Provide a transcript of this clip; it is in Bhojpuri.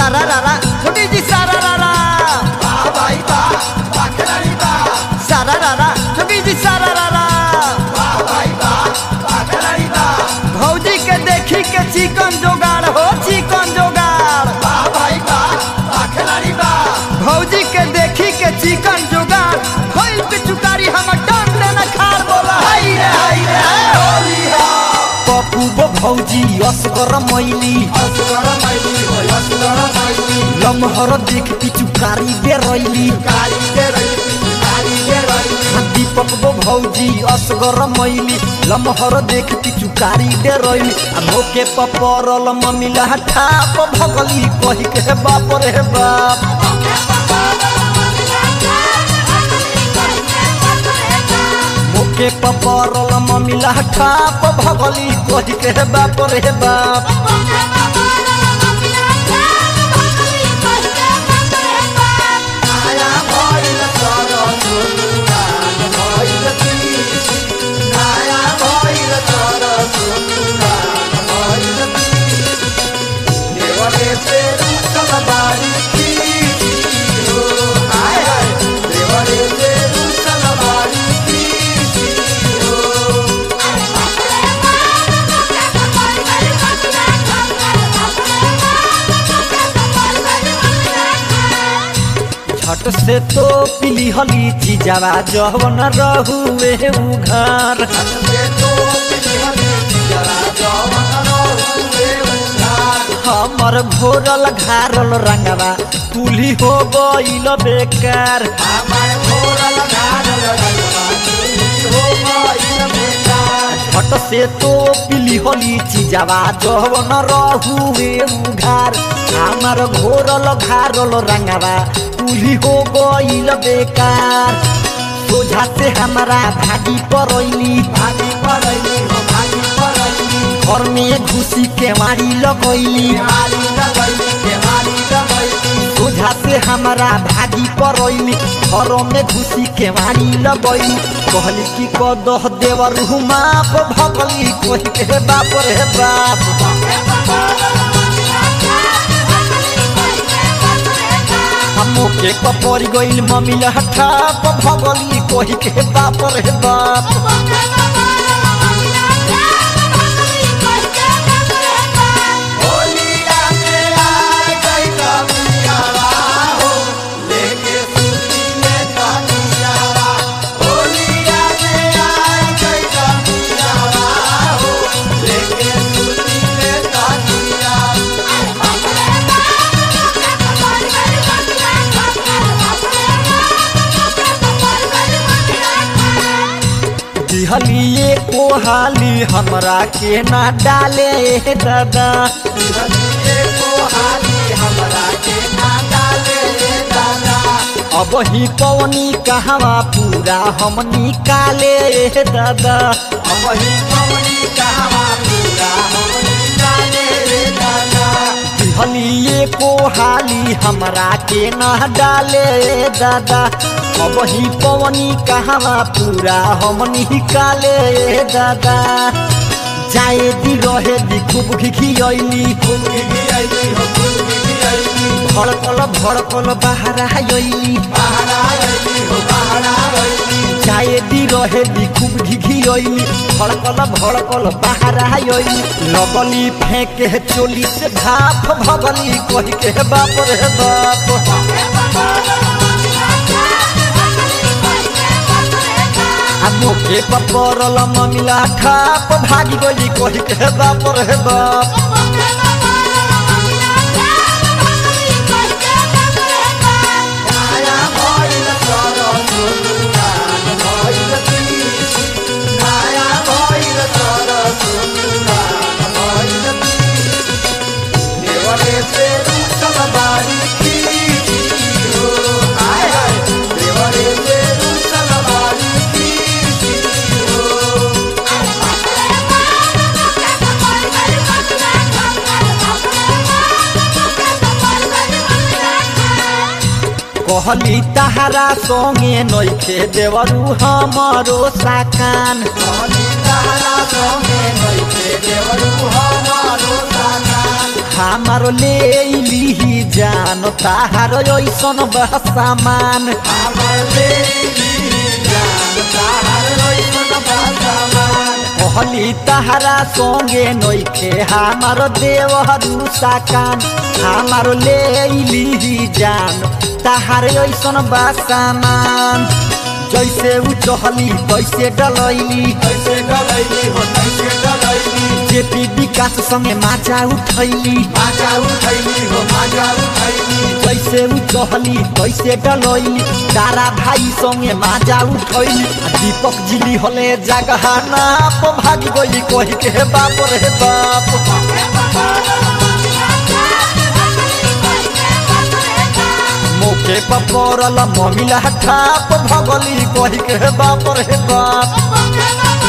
सारा रारा छोटी जी सारा रारा सारा रारा छोटी जी सारा रारा भौजी के देखी के चिकन जोगाड़ हो चिकन जोगाड़ भौजी के देखी के चिकन जोगाड़ होइल पे चुकारी हम डांट देना खार बोला हाय रे हाय रे पप्पू बो भौजी असगर मैली लमहर देख पिचुकारी दे रैली दीपक बो भौजी असगर मैली लमहर देख पिचुकारी दे रैली आ धोके पपरल ममिला ठाप भगली कही के बाप रे बाप मोके पपरल ममिला ठाप भगली कही के बाप रे बाप झट से तो पिली हली चीजावा जवन रहुए उघार हमर घोरल घारल रंगवा तुली हो गईल बेकार झट से तो पिली हली चीजावा जवन रहुए उघार हमर घोरल घारल रंगवा तुली हो गईल बेकार सोझा से हमारा भागी परैली घर में घुसी के मारी लगैली सोझा से हमारा भागी परैली घर में घुसी के मारी लगैली कहली कि कदह देवर माप भगली कही के बाप रे बाप हमके कपड़ गइल मम्मी हठाप भगली कही के बाप रे बाप दिहलिए कोहाली हमरा के ना डाले ए दादा अब ही पवनी कहवा पूरा हम निकाले ए दादा अब ही पवनी कहवा पूरा हम निकाले ए दादा दिहलिए कोहाली हमरा के ना डाले ए दादा अब ही पवनी कहवा पूरा हम निकाले ए दादा जाए दी रहे दी खूब घिघियली खूब घिघियली हो खूब घिघियली भड़कल भड़कल बाहर आयली बाहर आयली हो बाहर आयली जाए दी रहे दी खूब घिघियली भड़कल भड़कल बाहर आयली लगली फेंके चोली से भाप भगली कही के बाप रे बाप आ मोके पपरल ममिला ठाप भागी गई कही के बाप रे बाप कहली तहरा संगे नइखे देवरू हमरो साकान कहली तहरा संगे नइखे देवरू हमरो साकान हमारो ले लीही ताहार ऐसन बा सामान हमर लेली जान ताहर ऐसन बा सामान कहली ताहारा संगे नइखे हमार देवहरू साकान हमार ले जान ताहार ऐसन बा सामान जैसे उ चहली तैसे डलैली कैसे डलैली हो कैसे डलैली जेपी विकास संगे माजा उठैली माजा उठैली हो माजा उठैली जैसे उ चहली तैसे डलैली तारा भाई संगे माजा उठैली आ दीपक जिली हले जगह नाप भाग गई कही के बाप रे बाप मौके पर पड़ल ममिला ठाप भगली कही के बाप रे बाप Bye.